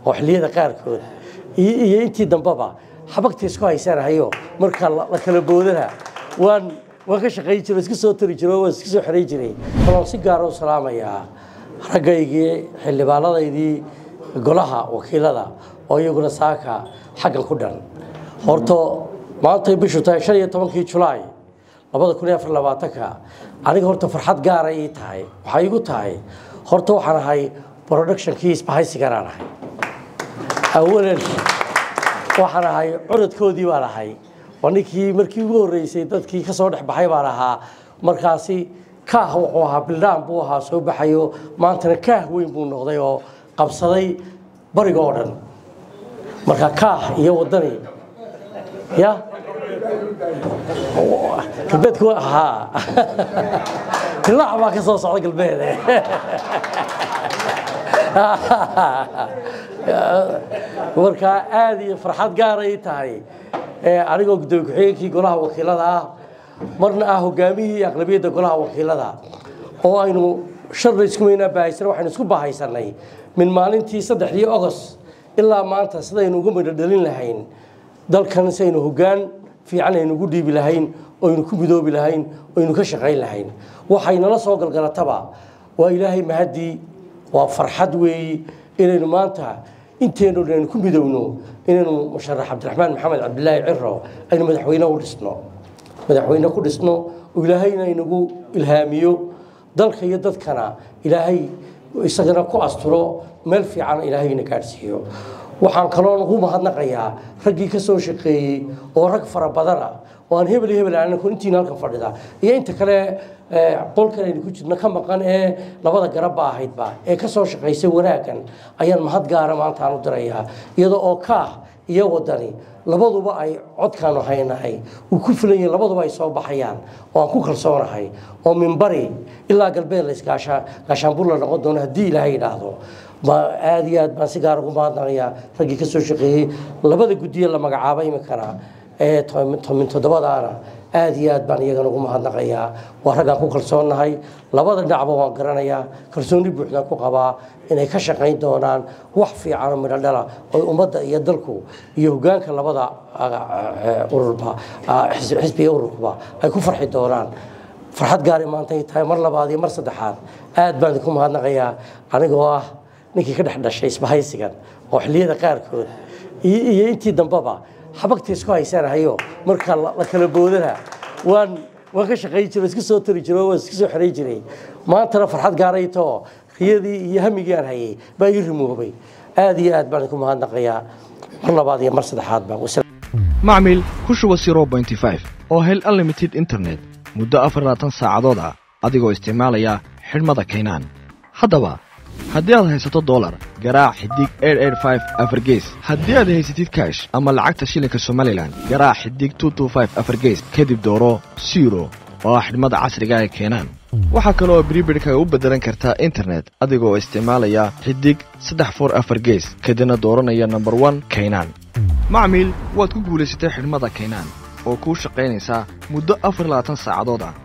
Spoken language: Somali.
oo xilliyada qaarkood iyo intii dambeba xabagta isku haysanahayo marka la kala boodana waan waan ka shaqayn jiro iska soo tari jiro waan iska soo xeray jiray waan si gaara u salaamayaa raggaygii xildhibaanadaydii golaha wakiilada oo iyaguna saaka xaggan ku dhan horto maantay bishu tahay shan iyo tobankii julaay labada kun iyo afar labaatanka aniga horta farxad gaara ii tahay waxaa iigu tahay horta waxaan ahay productionkii isbahaysiganaan ahay awalan waxaan ahay curadkoodii baan ahay waa ninkii markii ugu horreysay dadkii ka soo dhex baxay baan ahaa markaasi kaah wuxuu ahaa bildhaan buu ahaa soo baxayo maantana kaah weyn buu noqday oo qabsaday bariga oo dhan marka kaah iyo waddani ya galbeedku haa tilaac baa ka soo socda galbeede markaa aada iyo farxad gaaray tahay anigoo gudoomiye ku-xigeenkii golaha wakiilada ah marna ah hogaamihii aqlabiyadda golaha wakiilada oo aynu sharna isku weynaa baahaysan waxaynu isku bahaysanay min maalintii saddexdii ogos ilaa maanta sidaynu uga midho dhalin lahayn dalkan si aynu hoggaan fiican aynu ugu dhiibi lahayn oynu ku midoobi lahayn oynu ka shaqayn lahayn waxaynala soo galgalataba waa ilaahay mahaddii waa farxad weeyi inaynu maanta inteenu aynu ku midowno inaynu musharax cabdiraxmaan maxamed cabdilaahi ciro aynu madaxweyne u dhisno madaxweyne ku dhisno oo ilaahayna inagu ilhaamiyo dalka iyo dadkana ilaahay isagana ku asturo meel fiican ilaahayna gaadhsiiyo waxaan kaloo ugu mahadnaqayaa raggii ka soo shaqeeyey oo rag fara badana oo aan hebel iyo hebel aanan intiina halkan fadhida iyo inta kale qolkan aynu ku jirno ka maqan ee labada garabba ahaydba ee ka soo shaqaysay wanaaggan ayaan mahad gaara maanta aan u dirayaa iyadoo oo kaah iyo wadani labaduba ay codkaanu haynahay uu ku filan yahay labaduba ay soo baxayaan oo aan ku kalsoonahay oo minbari ilaa galbeed laysgaashaanbur la noqon doono haddii ilaahay yidhaahdo aada iyo aad baan si gaar ugu mahadnaqayaa raggii ka soo shaqeeyey labada guddiye la magacaabay iminkana ee tomin toddobadaana aada iyo aad baan iyagana ugu mahadnaqayaa waa raggaan ku kalsoonnahay labada dhinacba waan garanayaa kalsooni buuxdaan ku qabaa inay ka shaqayn doonaan wax fiican oo midho dhala oo ummadda iyo dalku iyo hoggaanka labada ururba xisbiga ururkuba ay ku farxi doonaan farxad gaari maantay tahay mar labaad iyo mar saddexaad aad baan idinku mahadnaqayaa anigoo ah ninkii ka dhex dhashay isbahaysigan oo xilliyada qaarkood iyo intii dambeba xabagta isku haysanahayo marka la kala boodana waan waan ka shaqayn jiro iska soo tari jiro waan iska soo xeray jiray maantana farxad gaaraytoo riyadii iyo hamigii aan hayay baa ii rimoobay aada iyo aad baan idinku mahadnaqayaa mar labaad iyo mar saddexaad baa macmil ku shuba oo hel unlimited internet muddo afarlaatan saacadood ah adigoo isticmaalaya xidhmada kaynaan haddaba haddii aad haysato dolar garaac xidig afargees haddii aad haysatid kaash ama lacagta shilinka somalilan garaac xidig afargees kadib dooro siro oo ah xidhmada casriga ee keenaan waxaa kale oo bribirhkaga u beddelan kartaa internet adigoo isticmaalaya xidig saddex for afar gees kadibna dooranaya nomber one kaynaan macmiil waad ku guulaysatay xidhmada kaynaan oo kuu shaqaynaysaa muddo afar labaatan saacadood ah